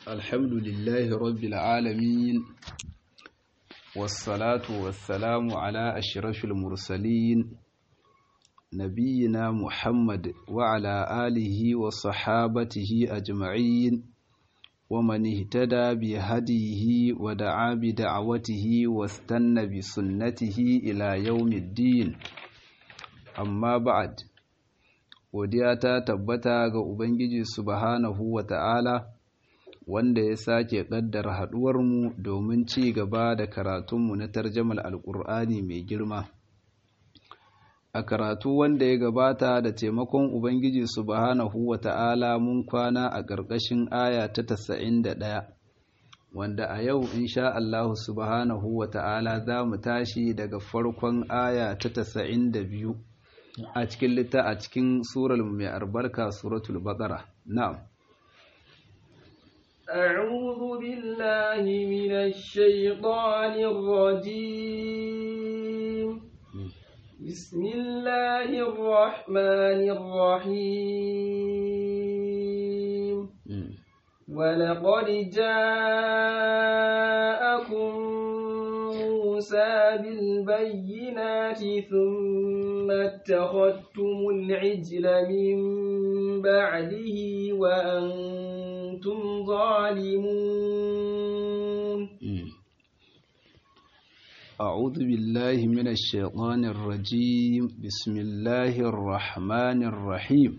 الحمد لله رب العالمين والصلاة والسلام على أشرف المرسلين نبينا محمد وعلى آله وصحابته أجمعين ومن اهتدى بهديه ودعا بدعوته واستنى بسنته إلى يوم الدين أما بعد godiya ta tabbata ga Ubangiji subhanahu wa ta'ala wanda ya sake ƙaddara haɗuwarmu domin ci gaba da karatunmu na tarjamal alƙur'ani mai girma. A karatu wanda ya gabata da taimakon Ubangiji subhanahu wa ta'ala mun kwana a ƙarƙashin aya ta tasa'in da ɗaya, wanda a yau insha Allah subhanahu wa ta'ala za mu tashi daga farkon aya ta tasa'in da biyu. a cikin litta a cikin surar mai albarka suratul baqara na'am أعوذ بالله من الشيطان الرجيم بسم الله الرحمن الرحيم ولقد جاءكم موسى بالبينات ثم اتخذتم العجل من بعده وأنتم ظالمون أعوذ بالله من الشيطان الرجيم بسم الله الرحمن الرحيم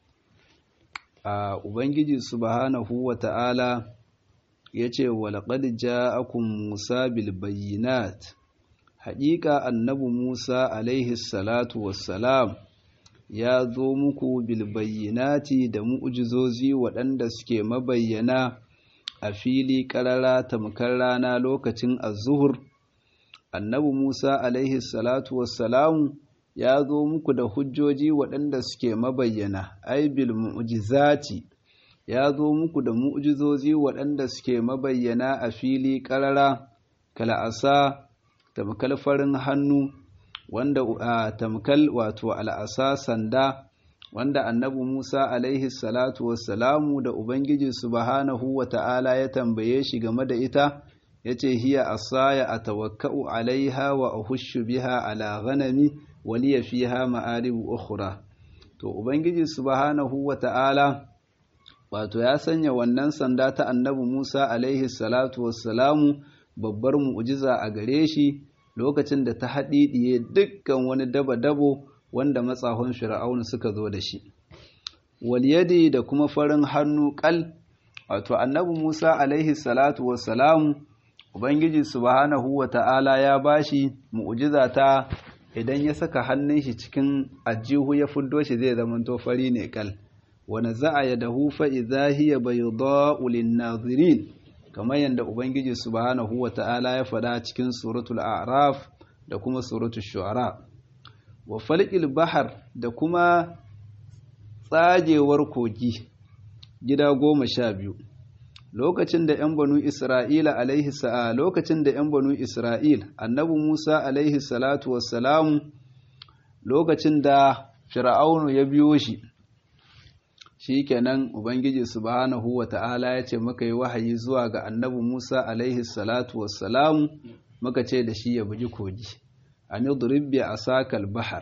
Ubangiji subhanahu wa ta'ala ya ce, Walaƙad ja'akun Musa bilbayinat, haƙiƙa annabi Musa alaihi salatu wassalam ya zo muku bilbayinati da mu'ujizozi waɗanda suke mabayyana a fili ƙarara tamkar rana lokacin azuhur. Annabi Musa alaihi salatu wassalamu ya zo muku da hujjoji waɗanda suke mabayyana, ai bil mu'jizati ya zo muku da mu'jizozi waɗanda suke mabayyana a fili ƙarara kal'asa tamkal farin hannu wanda a tamkal wato al'asa sanda wanda annabi Musa alaihi salatu wassalamu da Ubangiji subhanahu wa ta'ala ya tambaye shi game da ita yace hiya asaya atawakka'u alaiha wa ahushu biha ala ghanami waliya fiha ma'aribu ukhra to ubangiji subhanahu wata'ala wato ya sanya wannan sanda ta annabi Musa alaihi salatu wassalamu babbar mu'jiza a gare shi lokacin da ta haɗiɗiye dukkan wani daba-dabo wanda matsahon fir'aun suka zo da shi waliyadi da kuma farin hannu kal wato annabi Musa alaihi salatu wassalamu ubangiji subhanahu wata'ala ya bashi mu'jiza ta idan ya saka hannun shi cikin ajihu ya fuddo shi zai zama fari ne kal wani za'a ya dahu fa'iza hiya bayda'u lin-nazirin kamar yadda ubangiji subhanahu wa ta'ala ya faɗa cikin suratul a'raf da kuma suratul shu'ara wa falqil bahar da kuma tsagewar kogi gida goma sha biyu lokacin da ‘yan banu Isra'ila alaihi sa'a lokacin da ‘yan banu Isra'il, annabi Musa alaihi salatu wassalamu lokacin da Fir'aunu ya biyo shi, shi kenan Ubangiji subhanahu wa ta'ala ya ce muka yi wahayi zuwa ga annabi Musa alaihi salatu wassalamu muka ce da shi ya bugi kogi, a nidribbi a sakal bahar,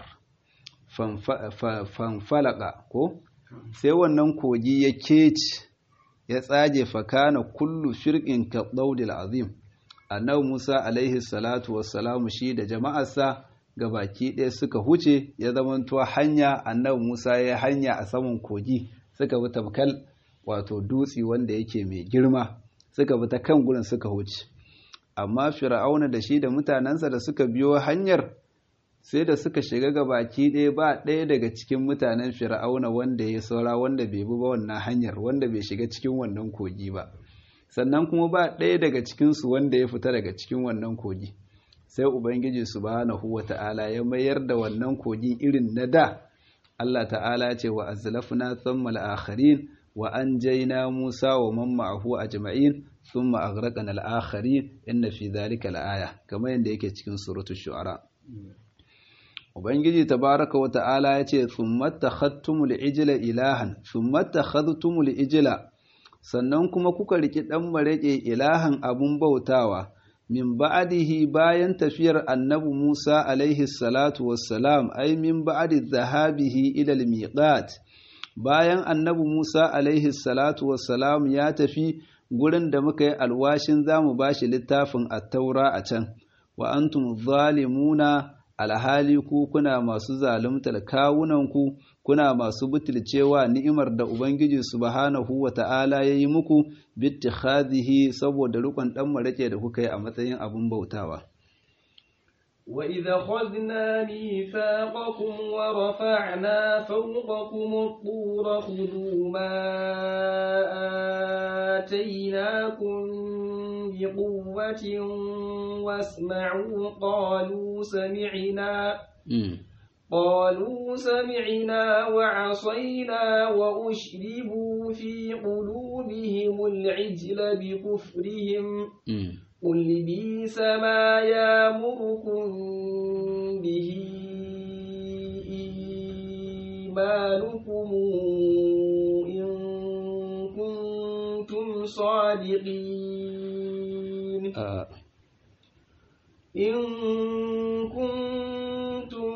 fanfalaka ko? Sai wannan kogi ya keci. ya tsage fakana kullu shirkin ka daudil azim annabi Musa alaihi salatu wassalamu shi da jama'arsa ga baki ɗaya suka huce ya zamanto hanya annabi Musa ya hanya a saman kogi suka bi tamkal wato dutse wanda yake mai girma suka bi ta kan gurin suka huce amma fir'auna da shi da mutanensa da suka biyo hanyar sai da suka shiga ga baki ɗaya ba ɗaya daga cikin mutanen fir'auna wanda ya saura wanda bai bi ba wannan hanyar wanda bai shiga cikin wannan kogi ba sannan kuma ba ɗaya daga cikinsu wanda ya fita daga cikin wannan kogi sai ubangiji subhanahu wa ta'ala ya mayar da wannan kogi irin na da Allah ta'ala ce wa azlafna thumma al-akharin wa anjayna Musa wa man ma'ahu ajma'in thumma aghraqna al-akharin inna fi dhalika la-aya kamar yadda yake cikin suratul shu'ara Ubangiji tabaraka wa ta'ala ya ce, "Thummatta khattumul ijila ilahan, thummatta khattumul ijila, sannan kuma kuka riki ɗan maraƙe ilahan abun bautawa min ba'adihi bayan tafiyar annabi Musa alaihi salatu wassalam ai min ba'adi zahabihi ilal miqat bayan annabi Musa alaihi salatu wassalam ya tafi gurin da muka yi alwashin zamu bashi littafin at-taura a can wa antum zalimuna alhali ku kuna masu zaluntar kawunanku kuna masu butulcewa ni'imar da Ubangiji subhanahu wa ta'ala ya yi muku bittikhadhihi saboda rukun ɗan marake da kuka yi a matsayin abin bautawa. وإذا خذنا ميثاقكم ورفعنا فوقكم الطور خذوا ما آتيناكم بقوة واسمعوا قالوا سمعنا قالوا سمعنا وعصينا وأشربوا في قلوبهم العجل بكفرهم قل بيس ما يامركم به إيمانكم إن كنتم صادقين إن كنتم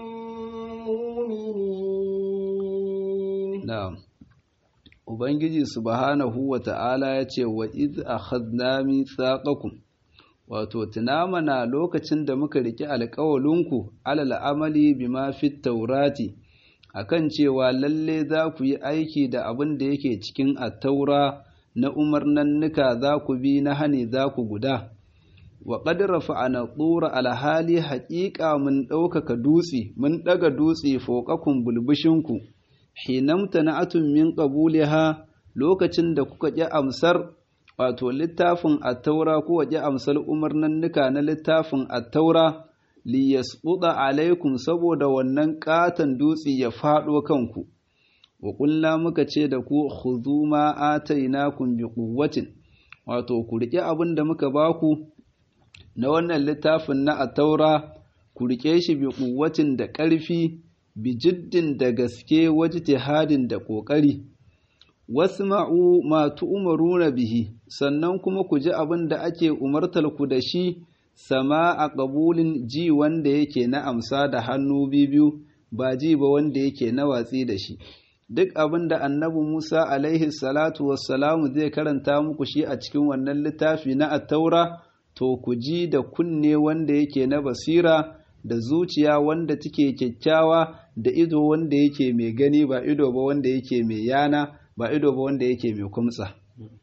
مؤمنين نعم Ubangiji subhanahu wa ta'ala ya ce wa iz akhadna mithaqakum wato tuna mana lokacin da muka riki alƙawalinku alal amali bima fit taurati akan cewa lalle za ku yi aiki da abin da yake cikin attaura na umarnannuka za ku bi na hani za ku guda wa qad rafa'ana tsura alhali haƙiƙa mun ɗaukaka dutse mun ɗaga dutse foƙakun bulbushinku hinamta na'atun min qabuliha lokacin da kuka ƙi amsar wato littafin attaura ko waje amsal umarnannuka na littafin attaura li yasquda alaikum saboda wannan katon dutse ya faɗo kanku wa ƙulla muka ce da ku khudhu ma atainakum bi quwwatin wato ku riƙe abin da muka baku na wannan littafin na attaura ku riƙe shi bi quwwatin da ƙarfi bi jiddin da gaske wajtihadin da ƙoƙari wasma'u ma tu'maruna bihi sannan kuma ku ji abin da ake umartar ku da shi sama a ƙabulin ji wanda yake na amsa da hannu biyu ba ji ba wanda yake na watsi da shi duk abin da annabi Musa alaihi salatu wassalamu zai karanta muku shi a cikin wannan littafi na attaura to ku ji da kunne wanda yake na basira da zuciya wanda take kyakkyawa da ido wanda yake mai gani ba ido ba wanda yake mai yana ba ido ba wanda yake mai kumtsa.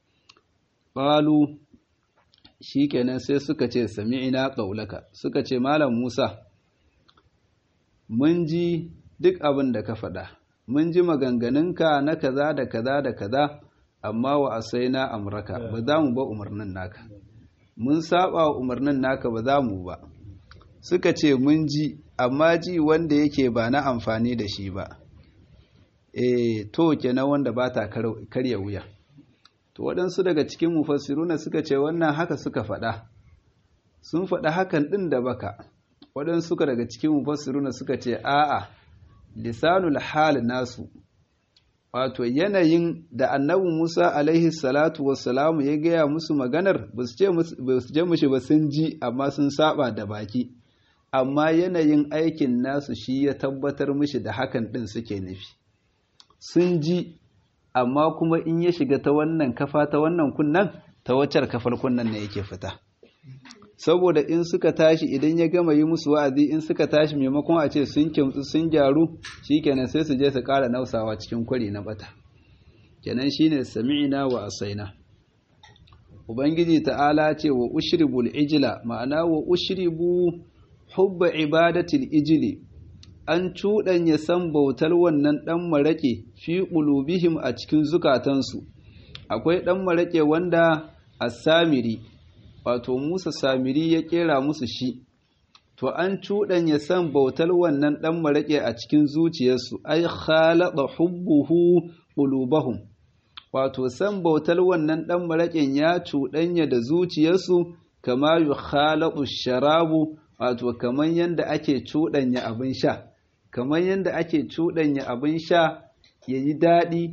Ƙalu shi kenan sai suka ce sami'ina ƙaulaka suka ce Malam Musa, mun ji duk abin da ka faɗa, mun ji maganganunka na kaza da kaza da kaza, amma wa asai na amurka ba za mu ba umarnin naka. Mun saba wa umarnin naka ba za mu ba. Suka ce mun ji, amma ji wanda yake ba na amfani da shi ba. e to kenan wanda ba ta karya wuya to waɗansu daga cikin mufassiruna suka ce wannan haka suka faɗa sun faɗa hakan ɗin da baka waɗansu daga cikin mufassiruna suka ce a'a lisanul hal nasu wato yanayin da annabi Musa alaihi salatu wassalamu ya gaya musu maganar ba su je mushi ba sun ji amma sun saba da baki amma yanayin aikin nasu shi ya tabbatar mishi da hakan ɗin suke nufi sun ji amma kuma in ya shiga ta wannan kafa ta wannan kunnan ta waccar kafar kunnan ne yake fita saboda in suka tashi idan ya gama yi musu wa'azi in suka tashi maimakon a ce sun kimtsu sun gyaru shikenan sai su je su ƙara nausawa cikin kwari na bata kenan shine sami'ina wa asaina ubangiji ta'ala ce wa ushribul ijla ma'ana wa ushribu hubba ibadatil ijli an cuɗanya san bautar wannan ɗan maraƙe fi ƙulubihim a cikin zukatansu akwai ɗan maraƙe wanda a samiri wato musa samiri ya ƙera musu shi to an cuɗanya san bautar wannan ɗan maraƙe a cikin zuciyarsu ai khalaɗa hubbuhu ƙulubahum wato san bautar wannan ɗan maraƙen ya cuɗanya da zuciyarsu kama yu khalaɗu sharabu wato kamar yadda ake cuɗanya abin sha kamar yadda ake cuɗanya abin sha ya yi daɗi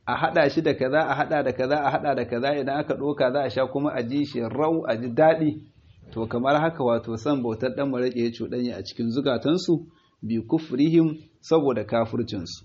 a haɗa shi da kaza a haɗa da kaza a haɗa da kaza idan aka ɗoka za a sha kuma a ji shi rau a ji daɗi to kamar haka wato san bautar ɗan maraƙe ya cuɗanya a cikin zukatansu bi kufrihim saboda kafircinsu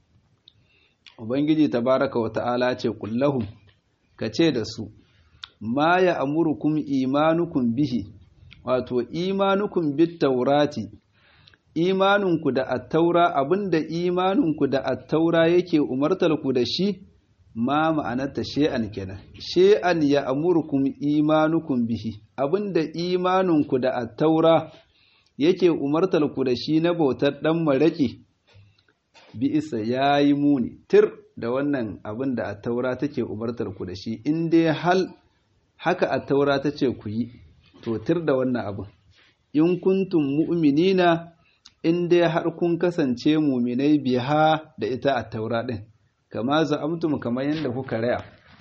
ubangiji tabaraka wa ta'ala ce kullahum ka ce da su ma ya amurukum imanukum bihi wato imanukum bit taurati imaninku da attaura abinda imaninku da attaura yake umartarku da shi ma ma'anarta she'an kenan she'an ya amurukum imanukum bihi abinda imaninku da attaura yake umartarku da shi na bautar dan maraki bi isa yayi muni tir da wannan abin da attaura take umartarku da shi in dai hal haka attaura tace ku yi to tir da wannan abin in kuntum mu'minina in dai har kun kasance muminai biha da ita a taura ɗin kama za'amtum kamar yadda kuka raya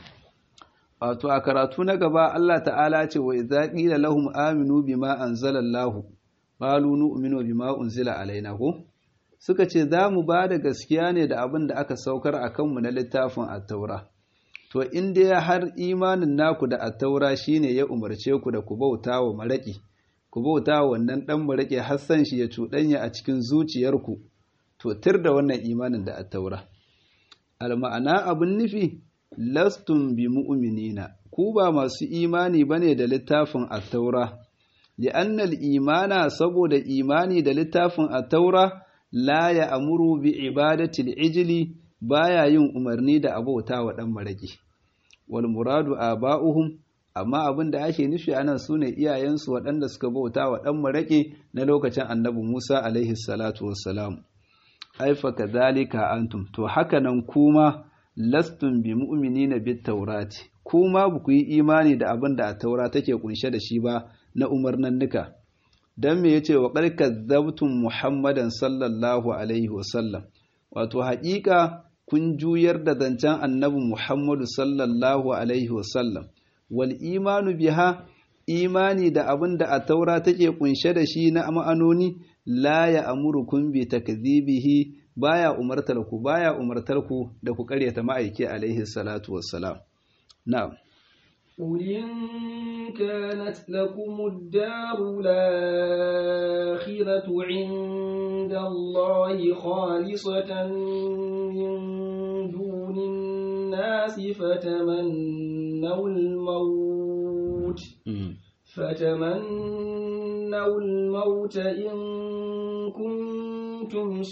wato a karatu na gaba Allah ta'ala ce wa idza qila lahum aminu bima anzalallahu qalu nu'minu bima unzila alaina ko suka ce za mu ba da gaskiya ne da abin da aka saukar a kanmu na littafin at-taura to in dai har imanin naku da at-taura shine ya umarce ku da ku bauta wa maraki ku bauta wannan ɗan maraƙe hassan shi ya cuɗanya a cikin zuciyarku to tir da wannan imanin da attaura alma'ana abin nufi lastun bi mu'minina ku ba masu imani bane da littafin attaura li'annal imana saboda imani da littafin attaura la ya amuru bi ibadatil ijli baya yin umarni da abauta wa ɗan maraƙi wal muradu aba'uhum amma abin da ake nufi anan su ne iyayensu waɗanda suka bauta wa ɗan maraƙe na lokacin annabi Musa alaihi salatu wassalam. Aifa ka zalika antum, to haka nan kuma lastun bi mu'minina bit taurati, kuma ba ku yi imani da abin da a taura take kunshe da shi ba na umarnannuka. Don me yace wa ƙarƙar zabtun Muhammadan sallallahu alaihi wasallam, wato haƙiƙa kun juyar da zancen annabi Muhammadu sallallahu alaihi wasallam. wal imanu biha imani da abin da a taura take kunshe da shi na ma'anoni la ya amurukum bi takdhibihi baya umartar ku baya umartar ku da ku karyata ma'aiki alaihi salatu wassalam na'am قل إن كانت لكم الدار الآخرة عند الله خالصة من دون الناس فتمنوا الموت فتمنوا الموت إن كنتم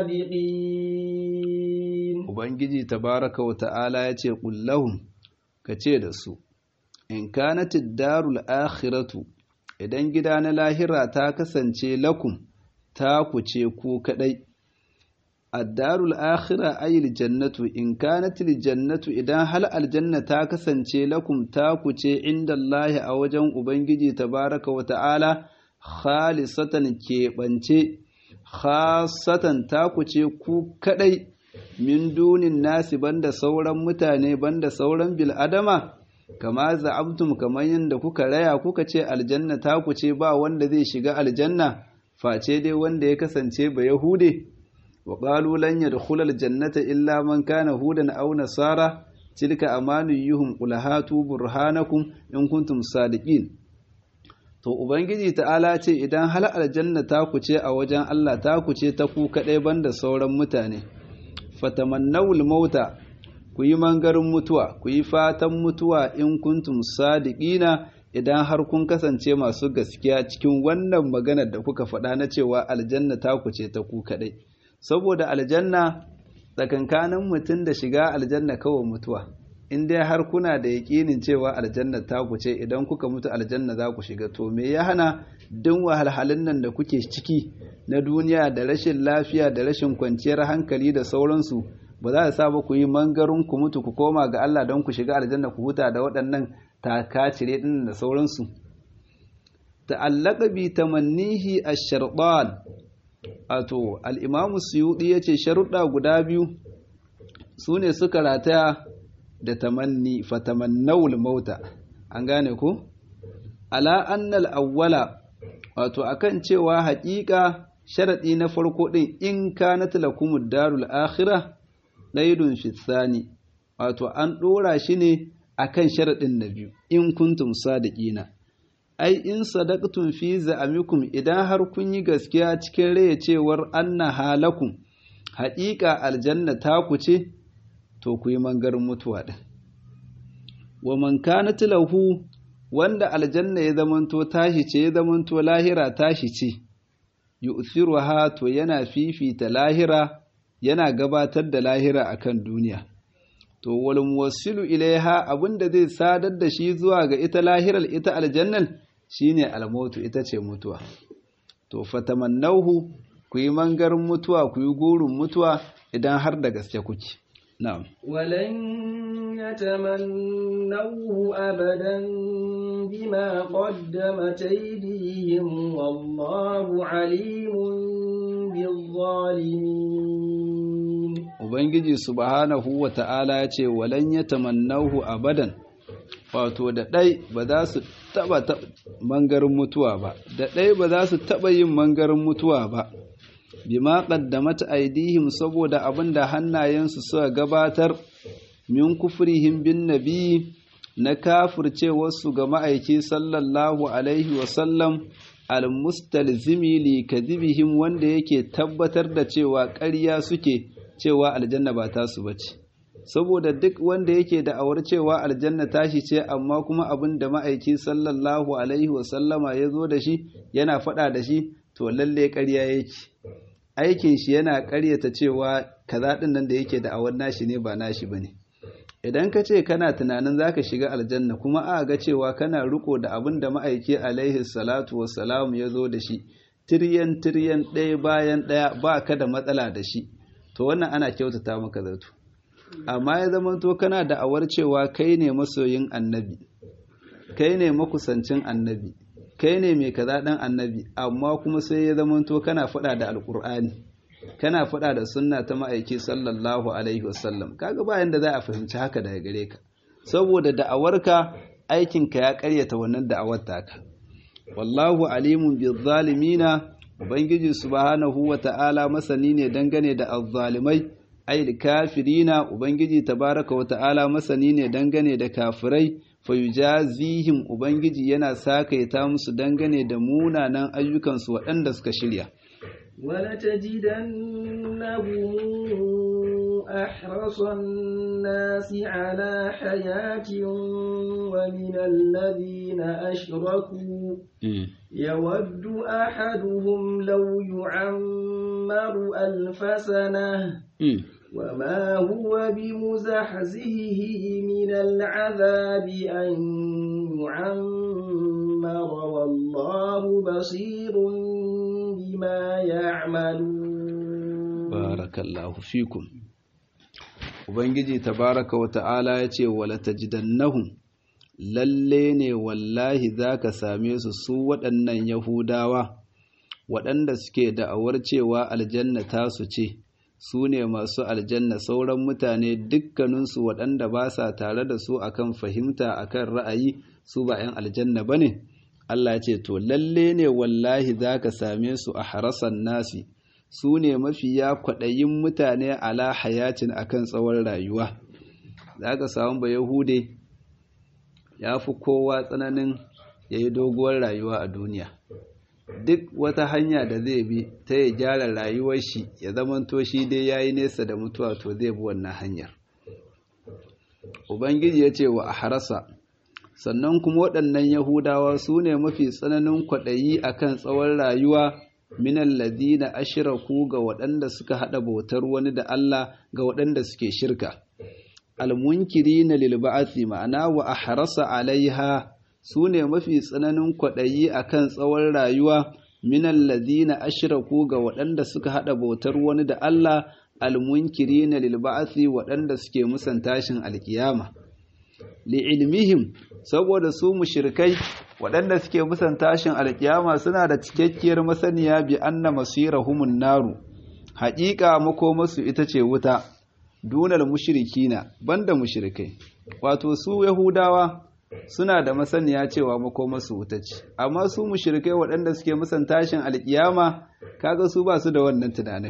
صادقين Ubangiji tabaraka wa ta'ala ya ce ƙullahun ka ce da su, In kanatid darul akhiratu idan gida na lahira ta kasance lakum ta kuce ku kaɗai. addarul akhira ayil jannatu in kanatil jannatu idan hal aljanna ta kasance lakum ta kuce inda Allah a wajen Ubangiji tabaraka wa ta'ala khalisatan keɓance khasatan ta kuce ku kaɗai min dunin nasi banda sauran mutane banda sauran bil'adama kama za'abtum kamar yadda kuka raya kuka ce aljanna ta kuce ba wanda zai shiga aljanna face dai wanda ya kasance ba yahude وقالوا لن يدخل الجنة إلا من كان هودا أو نصارى تلك أمانيهم قل هاتوا برهانكم إن كنتم صادقين to ubangiji ta'ala ce idan hal aljanna ta kuce a wajen Allah ta kuce ta ku kadai banda sauran mutane fatamannawul mauta ku yi mangarin mutuwa ku yi fatan mutuwa in kuntum sadiqina idan har kun kasance masu gaskiya cikin wannan maganar da kuka faɗa na cewa aljanna ta kuce ta ku kadai saboda aljanna tsakankanin mutum da shiga aljanna kawai mutuwa in dai har kuna da yaƙinin cewa aljanna ta ku ce idan kuka mutu aljanna za ku shiga to me ya hana duk wahalhalun nan da kuke ciki na duniya da rashin lafiya da rashin kwanciyar hankali da sauransu ba za a sa ba ku yi mangarin ku mutu ku koma ga Allah don ku shiga aljanna ku huta da waɗannan takacire ɗin da sauransu ta'allaka bi tamannihi ash-shartan wato al'imamu suyuɗi ya ce sharuɗa guda biyu su ne suka rataya da tamanni fatamannawul mauta an gane ku? ala annal awwala wato akan cewa haƙiƙa sharaɗi na farko ɗin in ka na talakumud darul akhira ɗaidun fitsani wato an ɗora shi ne akan sharaɗin na biyu in kuntum sadiqina ai in sadaqtum fi za'amikum idan har kun yi gaskiya cikin raya cewar anna halakum haƙiƙa aljanna ta ku ce to ku yi mangarin mutuwa ɗin wa man kanat lahu wanda aljanna ya zamanto tashi ce ya zamanto lahira tashi ce yu'thiruha to yana fifita lahira yana gabatar da lahira akan duniya to wal muwassilu ilaiha abinda zai sadar da shi zuwa ga ita lahiral ita aljannal shine almautu ita ce mutuwa to fatamannahu ku yi mangarin mutuwa ku yi gurin mutuwa idan har da gaske kuke na'am ولن يتمنوه أبدا بما قدمت أيديهم والله عليم بالظالمين ubangiji subhanahu wa ta'ala ya ce walan yatamannahu abadan wato da ɗai ba za su taɓa mangarin mutuwa ba da ɗai ba za su taɓa yin mangarin mutuwa ba bima qaddamat aidihim saboda abinda hannayensu suka gabatar min kufrihim bin nabi na kafircewarsu ga ma'aiki sallallahu alaihi wasallam almustalzimi li kadhibihim wanda yake tabbatar da cewa ƙarya suke cewa aljanna ba tasu bace saboda duk wanda yake da'awar cewa aljanna tashi ce amma kuma abin da ma'aiki sallallahu alaihi wasallama ya zo da shi yana faɗa da shi to lalle ƙarya yake aikin shi yana ƙaryata cewa kaza ɗin nan da yake da'awar nashi ne ba nashi bane idan ka ce kana tunanin zaka shiga aljanna kuma a ga cewa kana riko da abin da ma'aiki alaihi salatu wassalam ya zo da shi tiryan tiryan ɗaya bayan ɗaya ba ka da matsala da shi to wannan ana kyautata maka zato amma ya zama to kana da awar cewa kai ne masoyin annabi kai ne makusancin annabi kai ne mai kaza dan annabi amma kuma sai ya zama to kana faɗa da alkur'ani kana faɗa da sunna ta ma'aiki sallallahu alaihi wasallam kaga bayan da za a fahimci haka daga gare ka saboda da'awarka aikinka ya karyata wannan da'awar taka wallahu alimun bil zalimina ubangiji subhanahu wa ta'ala masani ne dangane da azzalimai ai kafirina ubangiji tabaraka wa ta'ala masani ne dangane da kafirai fayujazihim ubangiji yana sakaita musu dangane da munanan ayyukansu waɗanda suka shirya ولتجدنهم أحرص الناس على حياة ومن الذين أشركوا يود أحدهم لو يعمر ألف سنة وما هو بمزحزهه من العذاب أن يعمر والله بصير بما يعملون barakallahu fikum ubangiji tabaraka wa ta'ala ya ce wala tajidannahum lalle ne wallahi zaka same su su waɗannan yahudawa waɗanda suke da'awar cewa aljanna tasu ce su ne masu aljanna sauran mutane dukkaninsu waɗanda ba sa tare da su akan fahimta akan ra'ayi su ba 'yan aljanna ba ne Allah ya ce to lalle ne wallahi zaka same su a harasan nasi su ne mafiya kwaɗayin mutane ala hayatin akan tsawon rayuwa za ka samu ba yahude ya fi kowa tsananin ya yi doguwar rayuwa a duniya duk wata hanya da zai bi ta ya gyara rayuwar shi ya zamanto shi dai ya yi nesa da mutuwa to zai bi wannan hanyar ubangiji ya ce wa a harasa sannan kuma waɗannan yahudawa su ne mafi tsananin kwaɗayi akan tsawon rayuwa minan ladina ashiraku ga waɗanda suka haɗa bautar wani da Allah ga waɗanda suke shirka almunkiri na lilba'athi ma'ana wa ahrasa alaiha su ne mafi tsananin kwaɗayi akan tsawon rayuwa minan ladina ashiraku ga waɗanda suka haɗa bautar wani da Allah almunkiri na lilba'athi waɗanda suke musan tashin alkiyama li'ilmihim saboda su mushrikai waɗanda suke musan tashin alkiyama suna da cikakkiyar masaniya bi anna masirahumun naru haƙiƙa makomarsu ita ce wuta dunal mushrikina banda mushrikai wato su yahudawa suna da masaniya cewa makomarsu wuta ce amma su mushrikai waɗanda suke musan tashin alkiyama kaga su ba su da wannan tunanin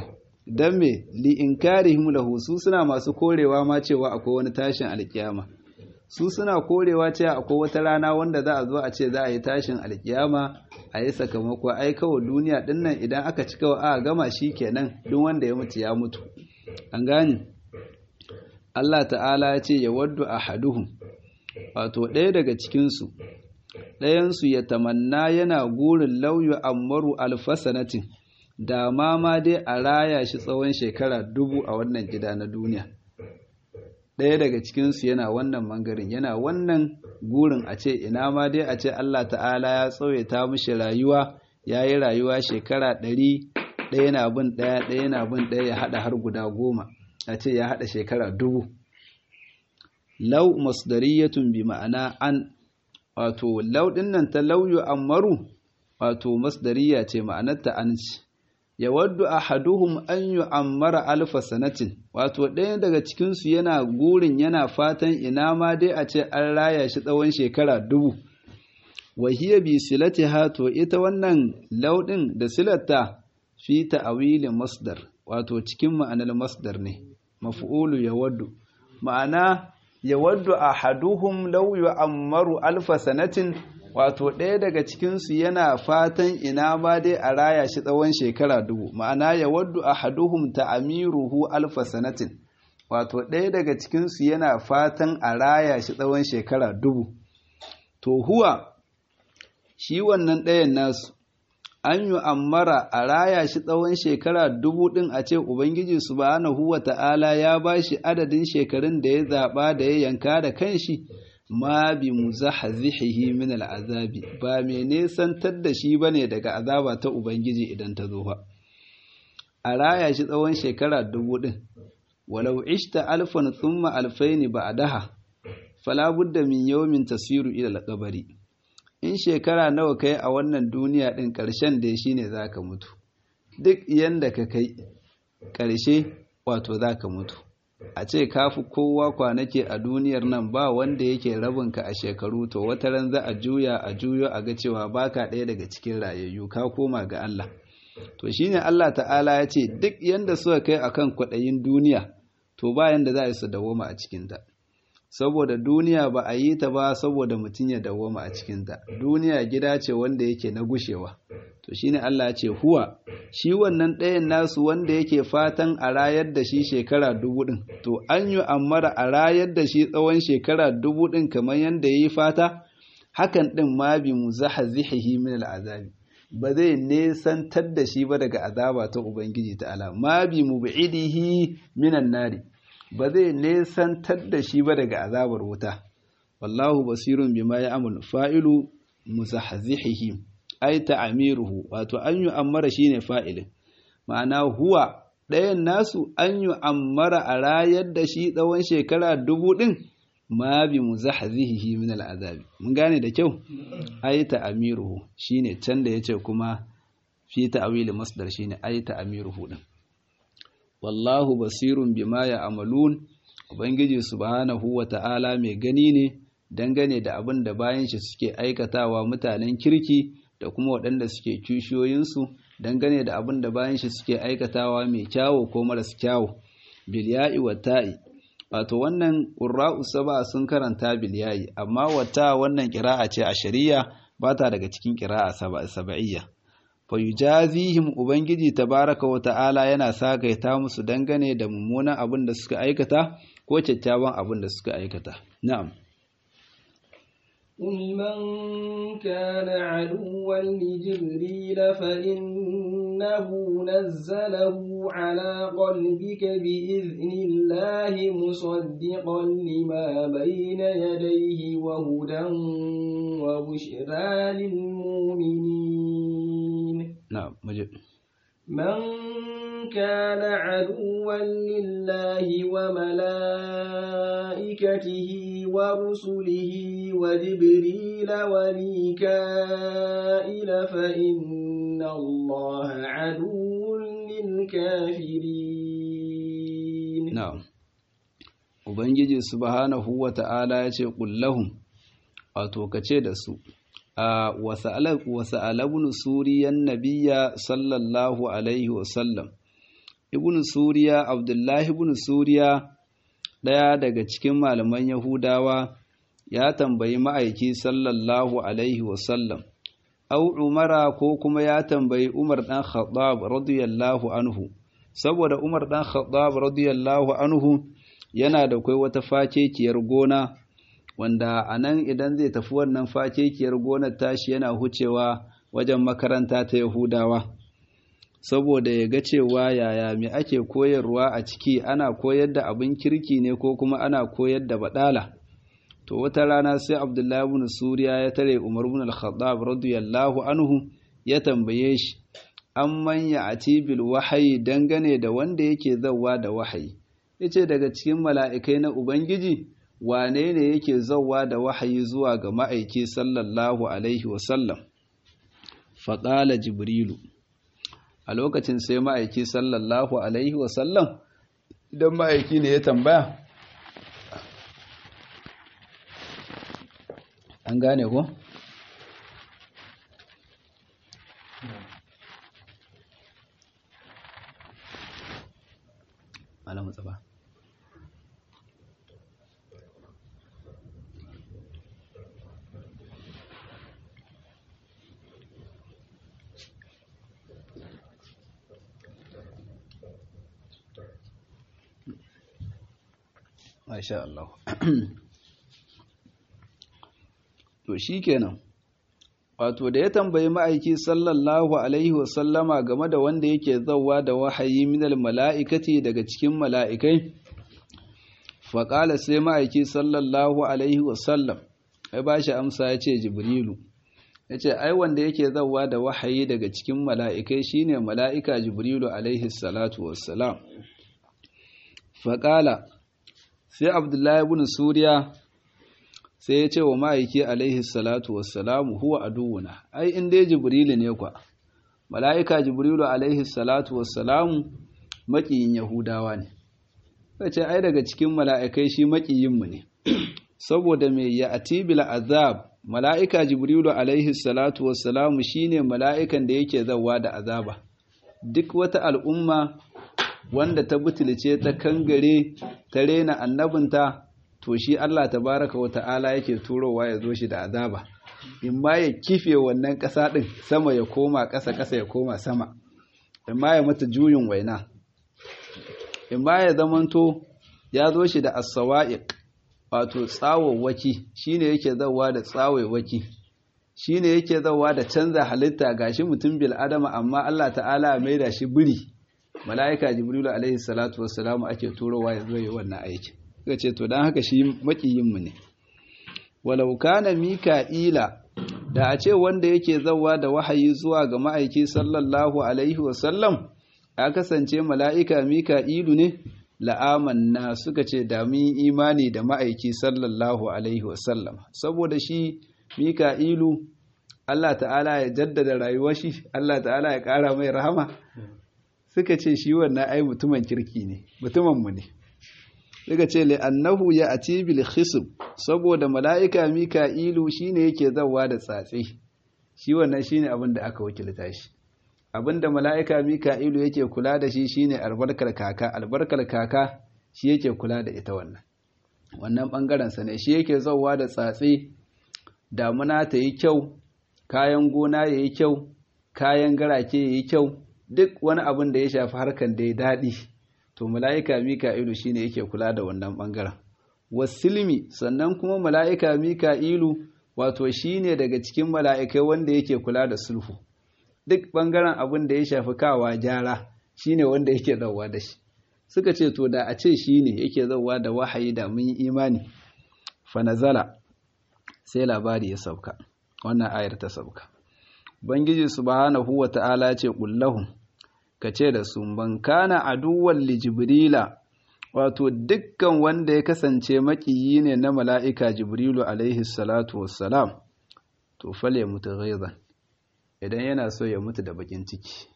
dan me li inkarihim lahu su suna masu korewa ma cewa akwai wani tashin alkiyama su suna korewa cewa akwai wata rana wanda za a zo a ce za a yi tashin alkiyama a yi sakamako ai kawai duniya din nan idan aka ci kawai a gama shi kenan duk wanda ya mutu ya mutu an gane Allah ta'ala ya ce ya waddu ahaduhum wato ɗaya daga cikinsu ɗayansu ya tamanna yana gurin lauyu ammaru alfasanatin da ma ma dai a raya shi tsawon shekara dubu a wannan gida na duniya ɗaya daga cikinsu yana wannan mangarin yana wannan gurin a ce ina ma dai a ce Allah ta'ala ya tsawaita mishi rayuwa ya yi rayuwa shekara ɗari ɗaya na bin ɗaya ɗaya na bin ɗaya ya haɗa har guda goma a ce ya haɗa shekara dubu lau masdariyatun bi ma'ana an wato lau ɗin nan ta lauyu ammaru wato masdariya ce ma'anarta an ce ya waddu ahaduhum an yu'ammara alfa sanatin wato ɗaya daga cikinsu yana gurin yana fatan ina ma dai a ce an raya shi tsawon shekara dubu wa hiya bi silatiha to ita wannan lauɗin da silatta fi ta'awilin masdar wato cikin ma'anar masdar ne maf'ulu ya waddu ma'ana ya waddu ahaduhum law yu'ammaru alfa sanatin wato ɗaya daga cikinsu yana fatan ina ma dai a raya shi tsawon shekara dubu ma'ana ya waddu ahaduhum ta'amiruhu alfa sanatin wato ɗaya daga cikinsu yana fatan a raya shi tsawon shekara dubu to huwa shi wannan ɗayan nasu an yi ammara a raya shi tsawon shekara dubu ɗin a ce Ubangiji subhanahu wa ta'ala ya ba shi adadin shekarun da ya zaɓa da ya yanka da kanshi ma bi mu zahazihihi min al'azabi ba mai nesantar da shi ba ne daga azaba ta Ubangiji idan ta zo ba. A raya shi tsawon shekara dubu ɗin, walau ishta alfan tsumma alfaini ba a daha, falabudda min yawmin tasiru ila alƙabari. in shekara nawa kai a wannan duniya ɗin ƙarshen da shi ne za ka mutu duk yanda ka kai ƙarshe wato za ka mutu a ce ka fi kowa kwanake a duniyar nan ba wanda yake rabinka a shekaru to wata ran za a juya a juyo a ga cewa baka ɗaya daga cikin rayayyu ka koma ga Allah to shine Allah ta'ala ya ce duk yanda suka kai akan kwaɗayin duniya to ba yanda za a yi su dawoma a cikinta saboda duniya ba a yi ta ba saboda mutum ya dawoma a cikinta duniya gida ce wanda yake na gushewa to shine Allah ce huwa shi wannan ɗayan nasu wanda yake fatan a rayar da shi shekara dubu ɗin to an yi ammara a rayar da shi tsawon shekara dubu ɗin kamar yadda ya yi fata hakan ɗin ma bi mu zaha zihihi min al'azabi ba zai nesantar da shi ba daga azaba ta ubangiji ta'ala ma bi mu bi'idihi minan nari ba zai nesantar da shi ba daga azabar wuta wallahu basirun bima ya'mal fa'ilu muzahzihihi ay ta'miruhu wato an yi ammara shine fa'ilin ma'ana huwa ɗayan nasu an yi ammara a rayar da shi tsawon shekara dubu ɗin ma bi muzahzihihi min al'azabi mun gane da kyau ay ta'miruhu shine can da yace kuma fi ta'wil masdar shine ay ta'miruhu din wallahu basirun bima ya amalun ubangiji subhanahu wa ta'ala mai gani ne dangane da abin da bayan shi suke aikatawa mutanen kirki da kuma waɗanda suke kishiyoyinsu dangane da abin da bayan shi suke aikatawa mai kyawo ko maras kyawo bilya'i wa ta'i wato wannan ƙurra'u saba sun karanta bilya'i amma wata wannan ƙira'a ce a shari'a ba ta daga cikin ƙira'a saba'iyya fayujazihim ubangiji tabaraka wa ta'ala yana sagaita musu dangane da mummunan abin da suka aikata ko kyakkyawan abin da suka aikata na'am قل من كان عدوا لجبريل فإنه نزله على قلبك بإذن الله مصدقا لما بين يديه وهدى وبشرى للمؤمنين na'am muje من كان عدوا لله وملائكته ورسله وجبريل وميكائيل فإن الله عدو للكافرين na'am ubangiji subhanahu wa ta'ala ya ce kullahum wato kace da su a wasa'alabun suriyan nabiya sallallahu alaihi wasallam ibn suriya abdullahi ibn suriya ɗaya daga cikin malaman yahudawa ya tambayi ma'aiki sallallahu alaihi wasallam au umara ko kuma ya tambayi umar ɗan khattab radiyallahu anhu saboda umar ɗan khattab radiyallahu anhu yana da kai wata fakekiyar gona wanda a nan idan zai tafi wannan fakekiyar gonar tashi yana hucewa wajen makaranta ta yahudawa saboda ya ga cewa yaya me ake koyarwa a ciki ana koyar da abin kirki ne ko kuma ana koyar da badala to wata rana sai abdullahi ibn suriya ya tare umar ibn al-khattab radiyallahu anhu ya tambaye shi amman ya ati bil wahayi dangane da wanda yake zawwa da wahayi yace daga cikin mala'ikai na ubangiji wane ne yake zawwa da wahayi zuwa ga ma'aiki sallallahu alaihi wasallam faƙala jibrilu a lokacin sai ma'aiki sallallahu alaihi wasallam idan ma'aiki ne ya tambaya an gane ko? alamu tsaba Masha Allah. To shi kenan, wato da ya tambayi ma'aiki sallallahu Alaihi wasallama game da wanda yake zauwa da wahayi minal mala'ikati daga cikin mala'ikai, faƙala sai ma'aiki sallallahu Alaihi wasallam, ya ba shi amsa ya ce Jibrilu. Ya ce, Ai, wanda yake zauwa da wahayi daga cikin mala'ikai shine mala'ika Jibrilu Alaihi salatu wassalam. Faƙala, sai abdullahi ibn suriya sai ya ce wa ma'aiki alaihi salatu wassalamu huwa aduwuna ai in dai jibrilu ne kwa mala'ika jibrilu alaihi salatu wassalamu maƙiyin yahudawa ne sai ce ai daga cikin mala'ikai shi maƙiyinmu ne saboda mai ya atibil azab mala'ika jibrilu alaihi salatu wassalamu shine mala'ikan da yake zawa da azaba duk wata al'umma wanda ta butulce ta kangare ta rena annabinta to shi Allah tabaraka wa ta'ala yake turowa ya zo shi da azaba in ma ya kife wannan ƙasa ɗin sama ya koma ƙasa ƙasa ya koma sama in ma ya mata juyin waina in ma ya zamanto ya zo shi da as-sawa'iq wato tsawawaki shine yake zawa da tsawawaki shine yake zawa da canza halitta gashi mutum bil adama amma Allah ta'ala ya maida shi biri mala'ika jibrilu alaihi salatu wassalamu ake turowa ya zo yi wannan aiki suka ce to don haka shi makiyinmu ne walau kana mika'ila da a ce wanda yake zawa da wahayi zuwa ga ma'aiki sallallahu alaihi wasallam ya kasance mala'ika mika'ilu ne la'amanna suka ce da mun imani da ma'aiki sallallahu alaihi wasallam saboda shi mika'ilu Allah ta'ala ya jaddada rayuwar shi Allah ta'ala ya ƙara mai rahama suka ce shi wannan ai mutumin kirki ne mutuminmu ne suka ce li'annahu ya ati bil khisb saboda mala'ika mika'ilu shine yake zawa da tsatse shi wannan shine abin da aka wakilta shi abin da mala'ika mika'ilu yake kula da shi shine albarkar kaka albarkar kaka shi yake kula da ita wannan wannan bangaren sa ne shi yake zawa da tsatse damuna ta yi kyau kayan gona yayi kyau kayan garake yayi kyau duk wani abin da ya shafi harkan da ya daɗi to mala'ika mika'ilu shine yake kula da wannan ɓangaren wasilmi sannan kuma mala'ika mika'ilu wato shine daga cikin mala'ikai wanda yake kula da sulhu duk ɓangaren abin da ya shafi kawa gyara shine wanda yake zauwa da shi suka ce to da a ce shine yake zauwa da wahayi da mun yi imani fanazala sai labari ya sauka wannan ayar ta sauka Ubangiji subhanahu wa ta'ala ce ƙullahun, ka ce da su, ban kana aduwan li Jibrila, wato dukkan wanda ya kasance maƙiyi ne na mala'ika Jibrilu alaihi salatu wassalam, to fale mutu ghaizan, idan yana so ya mutu da baƙin ciki.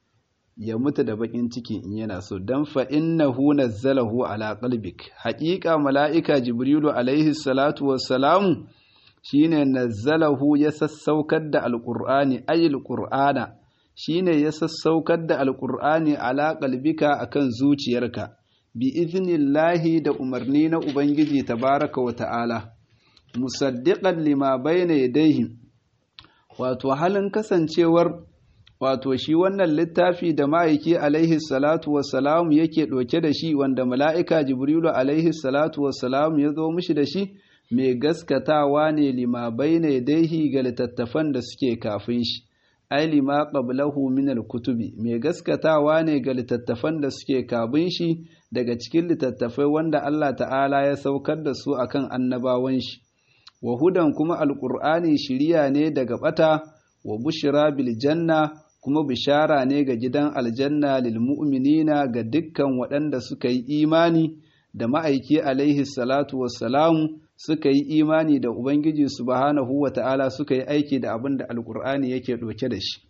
Ya mutu da baƙin ciki in yana so, don fa'in na huna zalahu ala ƙalbik, haƙiƙa mala'ika Jibrilu alaihi salatu wassalamu, shine nazzalahu ya sassaukar da alqur'ani ayil qur'ana shine ya sassaukar da alqur'ani ala qalbika akan zuciyarka bi iznillahi da umarni na ubangiji tabaraka wa ta'ala musaddiqan lima bayna yadayhi wato halin kasancewar wato shi wannan littafi da ma'aiki alaihi salatu wassalam yake ɗauke da shi wanda mala'ika jibrilu alaihi salatu wassalam ya zo mishi da shi mai gaskatawa ne lima bayna yadayhi ga littattafan da suke kafin shi ai lima qablahu min al-kutubi mai gaskatawa ne ga littattafan da suke kafin shi daga cikin littattafai wanda Allah ta'ala ya saukar da su akan annabawan shi wa hudan kuma alqur'ani shiriya ne daga bata wa bushra bil janna kuma bishara ne ga gidan aljanna lil mu'minina ga dukkan waɗanda suka yi imani da ma'aiki alaihi salatu wassalamu suka yi imani da ubangiji subhanahu wata'ala suka yi aiki da abin da alqur'ani yake ɗauke da shi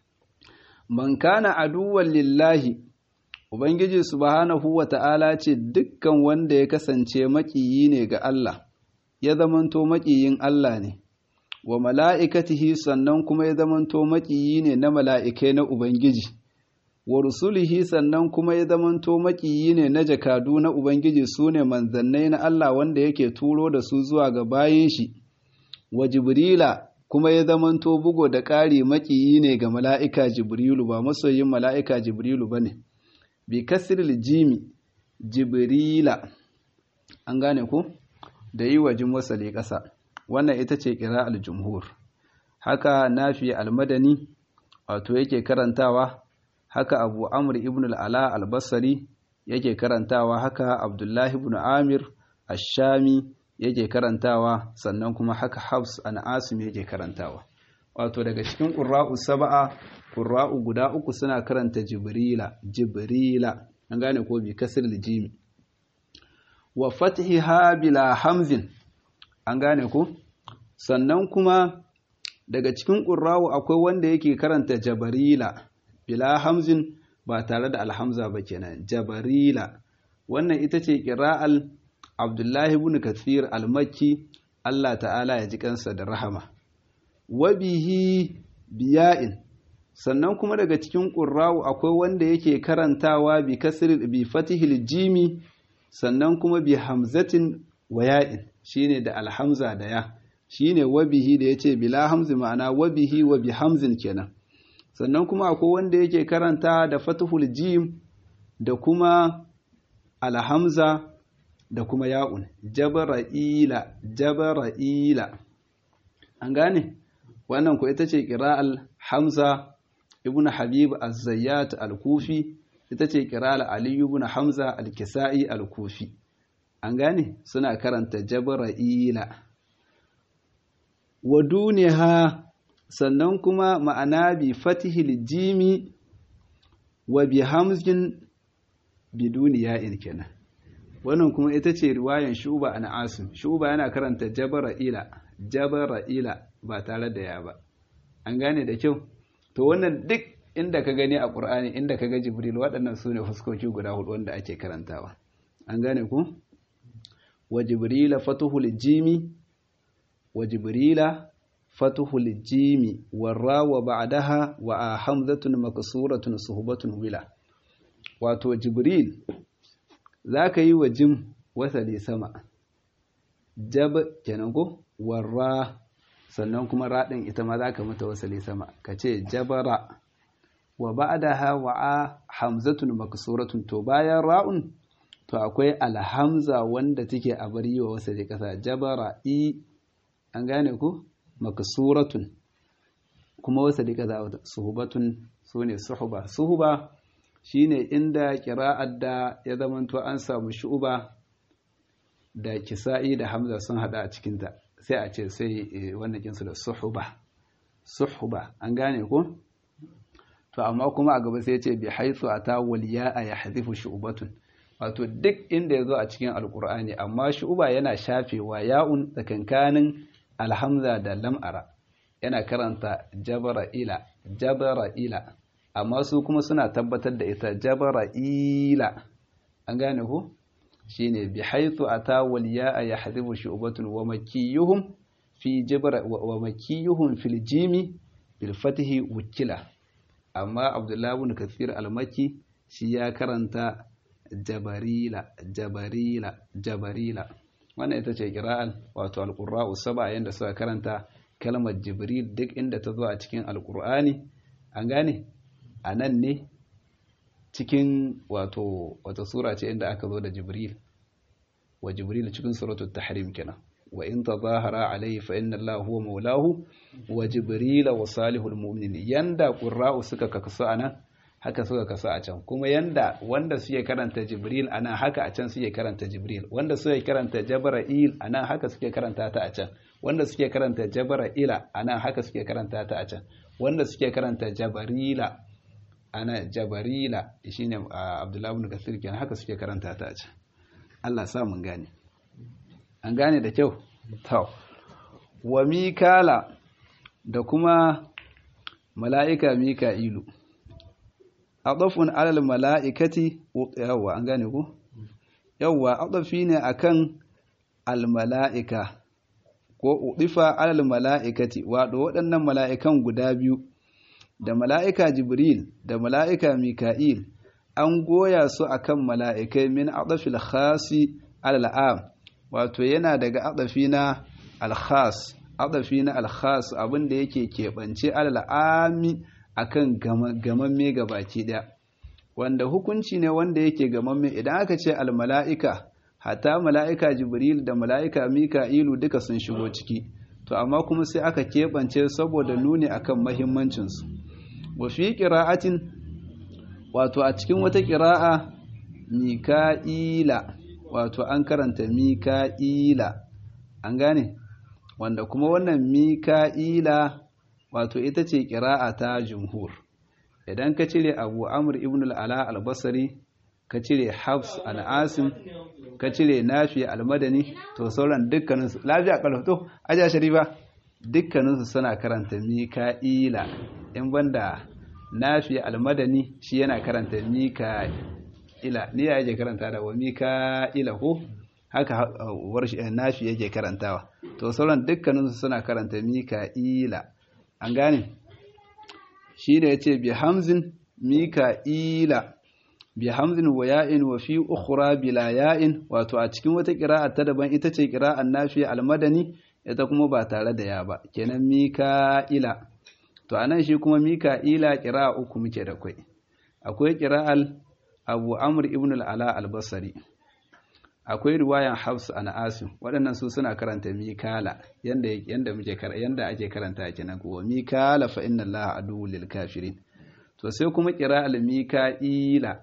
man kana aduwwan lillahi ubangiji subhanahu wata'ala ce dukkan wanda ya kasance maƙiyi ne ga Allah ya zamanto maƙiyin Allah ne wa mala'ikatihi sannan kuma ya zamanto maƙiyi ne na mala'ikai na Ubangiji, wa rusulihi sannan kuma ya zamanto maƙiyi ne na jakadu na Ubangiji su ne manzannai na Allah wanda yake turo da su zuwa ga bayan shi, wa Jibrila kuma ya zamanto bugo da ƙari maƙiyi ne ga mala'ika Jibrilu ba masoyin mala'ika Jibrilu ba ne, bi kasiril jimi Jibrila, an gane ku? Da yi wa jin wasali ƙasa. wannan ita ce ƙira al-jumhur haka nafi al-madani wato yake karantawa haka abu amr ibn al-ala al-basri yake karantawa haka abdullahi ibn amir ash-shami yake karantawa sannan kuma haka habs an asim yake karantawa wato daga cikin qurra'u sab'a qurra'u guda uku suna karanta jibrila jibrila an gane ko bi kasr jimi wa fathiha bila hamzin an gane ku sannan kuma daga cikin ƙurrawu akwai wanda yake karanta jabarila bila hamzin ba tare da alhamza ba kenan jabarila wannan ita ce ƙira'al abdullahi ibn kathir al-makki Allah ta'ala ya ji kansa da rahama wabihi biya'in sannan kuma daga cikin ƙurrawu akwai wanda yake karantawa bi kasr bi fatihil jimi sannan kuma bi hamzatin waya'in shine da alhamza da ya shine wabihi da yace bila hamzi ma'ana wabihi wa bi hamzin kenan sannan kuma akwai wanda yake karanta da fathul jim da kuma alhamza da kuma ya'un jabara'ila jabara'ila an gane wannan ko ita ce qira'al hamza ibnu habib az-zayyat al-kufi ita ce qira'al ali ibn hamza al-kisa'i al-kufi an gane suna karanta jabra'ila wa duniha sannan kuma ma'ana bi fatihil jimi wa bi hamzin biduni ya'in kenan wannan kuma ita ce riwayan shuba an asim shuba yana karanta jabra'ila jabra'ila ba tare da ya ba an gane da kyau to wannan duk inda ka gani a ƙur'ani inda ka ga jibril waɗannan su ne fuskoki guda hudu wanda ake karantawa an gane ku wa jibrila fatuhul jimi wa jibrila fatuhul jimi warra wa ba'daha wa a hamzatun maksuratun suhbatun wila wato jibril zaka yi wa jim wasali sama jab kenan ko warra sannan kuma raɗin ita ma zaka mata wasali sama kace jabara wa ba'daha wa a hamzatun maksuratun to bayan ra'un to akwai alhamza wanda take a bari wa wasa da kasa jabara i an gane ku maksuratun kuma wasa da kasa suhubatun sune suhuba suhuba shine inda kira'ar da ya zamanto an samu shu'uba da kisa'i da hamza sun hada a cikinta sai a ce sai wannan kinsu da suhuba suhuba an gane ku to amma kuma a gaba sai ya ce bi haitsu ata waliya a yahdifu shu'batun wato duk inda ya zo a cikin alkur'ani amma shu'uba yana shafewa ya'un tsakankanin alhamza da lam'ara yana karanta jabara ila jabara ila amma su kuma suna tabbatar da ita jabara ila an gane ku shine bi haythu ata wal ya'a yahdhibu shu'batun wa makiyuhum fi jabra wa makiyuhum fil jimi bil fathi wukila amma abdullahi ibn kathir al-makki shi ya karanta jabarila jabarila jabarila wannan ita ce kira'al wato alqurra'u saba yanda suka karanta kalmar jibril duk inda ta zo a cikin alqur'ani an gane anan ne cikin wato wata sura ce inda aka zo da jibril wa jibril cikin suratul tahrim kenan wa in tazahara alayhi fa inna allaha huwa maulahu wa jibril wa salihul mu'minin yanda qurra'u suka kasu anan haka suka kasu a can kuma yanda wanda suke karanta jibril anan haka a can suke karanta jibril wanda suke karanta jabra'il anan haka suke karanta ta a can wanda suke karanta jabra'ila anan haka suke karanta ta a can wanda suke karanta jabarila ana jabarila shine abdullahi ibn kasir kenan haka suke karanta ta a can Allah sa mun gane an gane da kyau to wa mikala da kuma mala'ika mika'ilu adafun alal mala'ikati yawwa an gane ku yawwa adafi ne akan al mala'ika ko udifa alal mala'ikati wato waɗannan mala'ikan guda biyu da mala'ika jibril da mala'ika mika'il an goya su akan mala'ikai min adafil khasi alal am wato yana daga adafi na al-khas adafi na al-khas abinda yake keɓance alal ami akan gamamme baki ɗaya wanda hukunci ne wanda yake gamamme idan aka ce almala'ika hatta mala'ika jibril da mala'ika mika'ilu duka sun shigo ciki to amma kuma sai aka keɓance saboda nuni akan mahimmancinsu wa fi ƙira'atin wato a cikin wata ƙira'a mika'ila wato an karanta mika'ila an gane wanda kuma wannan mika'ila wato ita ce ƙira'a ta jumhur idan ka cire abu amur ibn al'ala albasari ka cire hafs al'asim ka cire nafi almadani to sauran dukkaninsu lafiya ƙarfato aja sharifa dukkaninsu suna karanta mika'ila in banda nafi almadani shi yana karanta mika'ila ni ya yake karanta da wa mika'ila ko haka warshi nafi yake karantawa to sauran dukkaninsu suna karanta mika'ila an gane shi da ya ce bi hamzin mika'ila bi hamzin wa ya'in wa fi ukhra bila ya'in wato a cikin wata ƙira'a ta daban ita ce ƙira'an nafi almadani ita kuma ba tare da ya ba kenan mika'ila to anan shi kuma mika'ila ƙira'a uku muke da kwai akwai ƙira'al abu amr ibn al-ala al-basri akwai riwayan Hafs an Asim waɗannan su suna karanta Mikala yanda yanda muke yanda ake karanta kenan ko Mikala fa inna Allaha aduwwul lil kafirin to sai kuma qira'al Mika'ila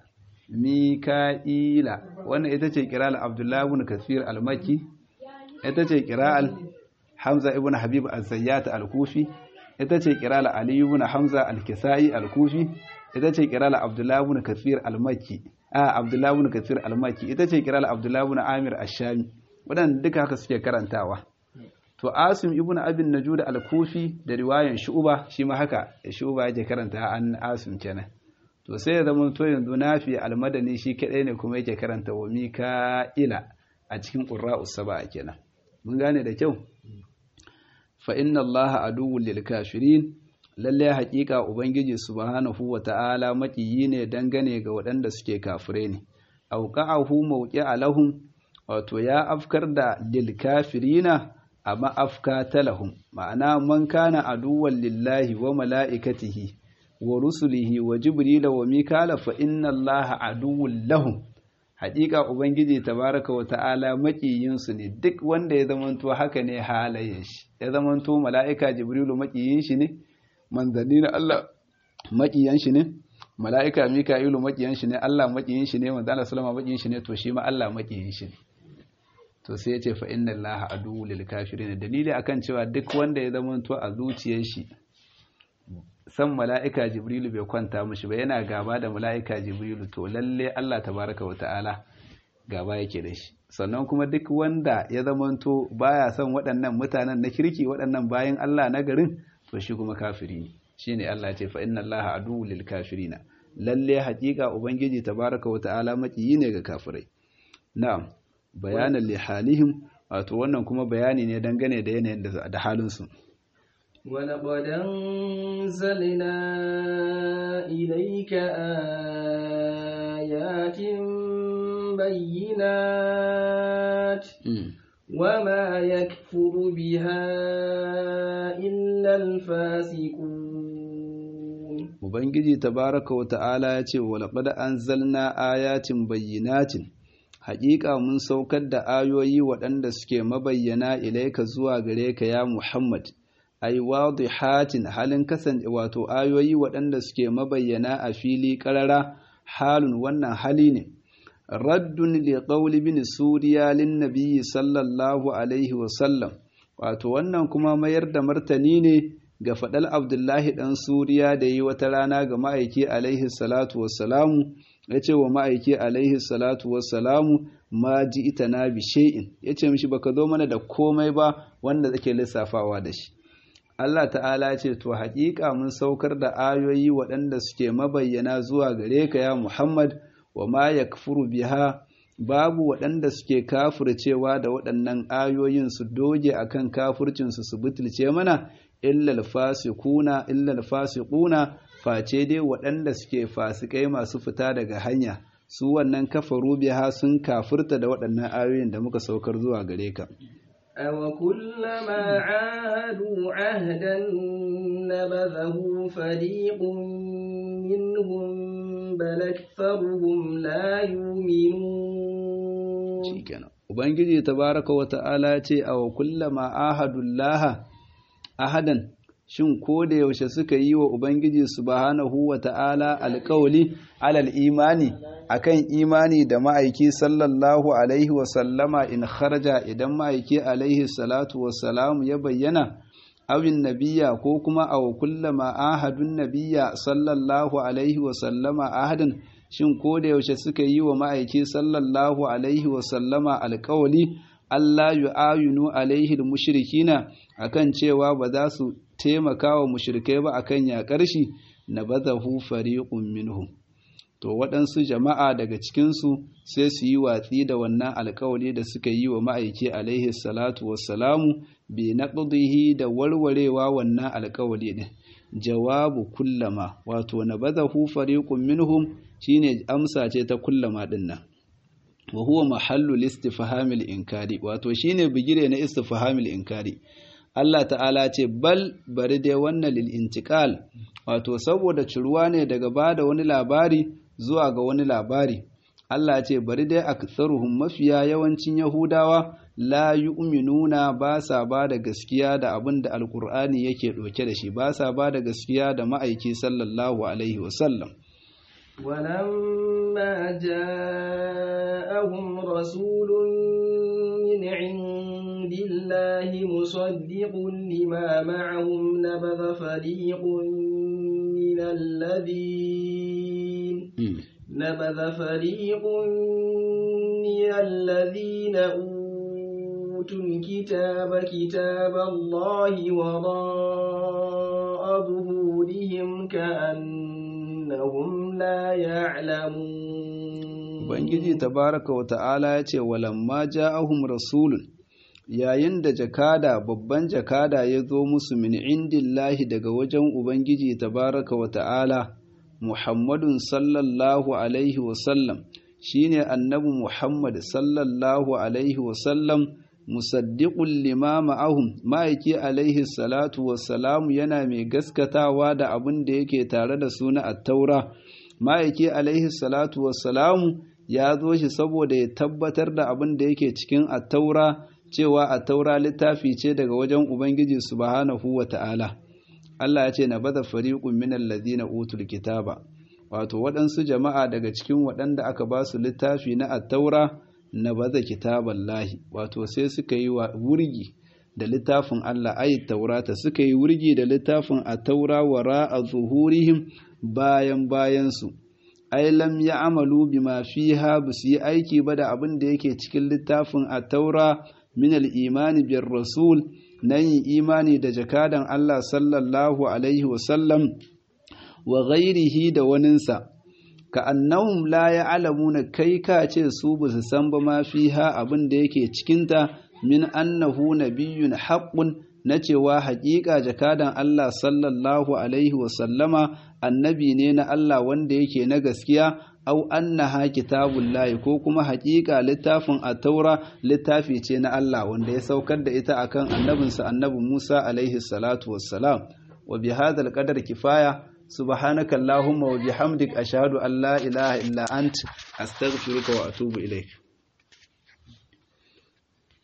Mika'ila wannan ita ce qira'al Abdullah ibn Kathir al-Makki ita ce qira'al Hamza ibn Habib az-Zayyat al-Kufi ita ce qira'al Ali ibn Hamza al-Kisai al-Kufi ita ce qira'al Abdullah ibn Kathir al-Makki a Abdullahi ibn Kathir al-Maki ita ce kiral Abdullahi ibn Amir ash-Shami waɗanda duka haka suke karantawa to Asim ibn Abin Najud al-Kufi da riwayan Shu'ba shi ma haka Shu'ba yake karanta an Asim kenan to sai ya zama to yanzu Nafi al-Madani shi kadai ne kuma yake karanta wa Mika'ila a cikin Qurra'us sab'a kenan mun gane da kyau fa inna Allaha aduwwul lil kafirin lalle haƙiƙa ubangiji subhanahu wata'ala maƙiyi ne dangane ga waɗanda suke kafire ne auqa'ahu mawqi'a lahum wato ya afkar da lil kafirina a ma'afka talahum ma'ana man kana aduwwan lillahi wa mala'ikatihi wa rusulihi wa jibrila wa mikala fa inna allaha aduwwun lahum haƙiƙa ubangiji tabaraka wa ta'ala maƙiyin su ne duk wanda ya zamanto haka ne halayen shi ya zamanto mala'ika jibrilu maƙiyin shi ne manzanni na Allah maƙiyan shi ne mala'ika mika'ilu maƙiyan shi ne Allah maƙiyin shi ne manzo Allah sallama maƙiyin shi ne to shi ma Allah maƙiyin shi ne to sai ya ce fa inna Allah aduwwul lil kafirin dalili akan cewa duk wanda ya zama to a zuciyar shi san mala'ika jibrilu bai kwanta mishi ba yana gaba da mala'ika jibrilu to lalle Allah tabaraka wa ta'ala gaba yake da shi sannan kuma duk wanda ya zama to baya son waɗannan mutanen na kirki waɗannan bayan Allah na garin to shi kuma kafiri ne shine Allah ya ce fa inna Allaha aduwwul lil kafirina lalle haƙiƙa ubangiji tabaraka wa ta'ala makiyi ne ga kafirai na'am bayanan li halihim wato wannan kuma bayani ne dangane da yanayin da da halin su ولقد أنزلنا إليك آيات بينات وما يكفر بها إلا الفاسقون Ubangiji tabaraka wa ta'ala ya ce, Walaƙada an zalna ayatin bayyinatin, haƙiƙa mun saukar da ayoyi waɗanda suke mabayyana ilaika zuwa gare ka ya Muhammad, ai hatin halin kasance wato ayoyi waɗanda suke mabayyana a fili ƙarara halun wannan hali ne. Raddun li qawli bin Suriya lin nabiyyi sallallahu alaihi wa sallam, wato wannan kuma mayar da martani ne ga faɗal Abdullahi ɗan Suriya da yi wata rana ga ma'aiki alaihi salatu wassalamu ya ce wa ma'aiki alaihi salatu wassalamu ma ji ita na bishe'in ya ce mishi baka zo mana da komai ba wanda zake lissafawa da shi Allah ta'ala ce to haƙiƙa mun saukar da ayoyi waɗanda suke mabayyana zuwa gare ka ya Muhammad wa ma yakfuru biha babu waɗanda suke kafircewa da waɗannan ayoyin su doge akan kafircinsu su butulce mana illal fasikuna illal fasiquna face dai waɗanda suke fasikai masu fita daga hanya su wannan kafaru biha sun kafirta da waɗannan ayoyin da muka saukar zuwa gare ka أو كلما عاهدوا عهدا نبذه فريق منهم بل أكثرهم لا يؤمنون shikenan ubangiji tabaraka wa ta'ala ce aw kullama ahadullaha ahadan shin ko da yaushe suka yi wa ubangiji subhanahu wa ta'ala alƙawli alal imani akan imani da ma'aiki sallallahu alaihi wa sallama in kharaja idan ma'aiki alaihi salatu wa salamu ya bayyana awin nabiya ko kuma aw kullama ahadun nabiya sallallahu alaihi wa sallama ahadan shin ko da yaushe suka yi wa ma'aiki sallallahu alaihi wa sallama alƙawli Allah yu'ayinu alaihi mushrikina akan cewa ba za su taimaka wa mushrikai ba akan yaƙar shi na bazahu fariqun minhum to waɗansu jama'a daga cikinsu sai su yi watsi da wannan alkawali da suka yi wa ma'aiki alaihi salatu wassalamu bi naqdihi da warwarewa wannan alkawali ne jawabu kullama wato na bazahu fariqun minhum shine amsa ce ta kullama din nan wa huwa mahallu istifhamil inkari wato shine bigire na istifhamil inkari Allah ta'ala ce bal bari dai wannan lil intiqal wato saboda ciruwa ne daga bada wani labari zuwa ga wani labari Allah ce bari dai aktsaruhum mafiya yawancin yahudawa la yu'minuna ba sa ba da gaskiya da abin da alkur'ani yake ɗauke da shi ba sa ba da gaskiya da ma'aiki sallallahu alaihi wasallam ولما جاءهم رسول من عند الله مصدق لما معهم نبذ فريق من الذين نبذ فريق من الذين أوتوا الكتاب كتاب الله وراء ظهورهم كأنهم لا يعلمون Ubangiji tabaraka wa ta'ala ya ce, Walamma ja'ahum rasulun, yayin da jakada babban jakada ya zo musu min indillahi daga wajen Ubangiji tabaraka wa ta'ala, Muhammadun sallallahu Alaihi wasallam, shi ne annabi Muhammad sallallahu Alaihi wasallam, musaddiƙun limama ahum, ma'aiki alaihi salatu wassalamu yana mai gaskatawa da abin da yake tare da suna attaura. ma'aiki alaihi salatu wassalamu ya zo shi saboda ya tabbatar da abin da yake cikin attaura cewa attaura littafi ce daga wajen ubangiji subhanahu wa ta'ala Allah ya ce na bada fariqun min alladhina utul kitaba wato waɗansu jama'a daga cikin waɗanda aka ba su littafi na attaura na baza kitaballahi wato sai suka yi wa wurgi da littafin Allah ayi taurata suka yi wurgi da littafin attaura wara a zuhurihim bayan bayansu ai lam ya amalu bima fiha ba su yi aiki ba da abin da yake cikin littafin a taura min imani biyar rasul na yin imani da jakadan Allah sallallahu alaihi wasallam wa ghairihi da waninsa ka annahum la ya'lamuna kai ka ce su ba su san ba ma fiha abin da yake cikinta min annahu nabiyyun haqqun na cewa haƙiƙa jakadan Allah sallallahu alaihi wasallama annabi ne na Allah wanda yake na gaskiya au annaha kitabullahi ko kuma haƙiƙa littafin a taura littafi ce na Allah wanda ya saukar da ita akan annabinsa annabi Musa alaihi salatu wassalam wa bi hadal qadar kifaya subhanaka allahumma wa bihamdik ashhadu an la ilaha illa ant astaghfiruka wa atubu ilaik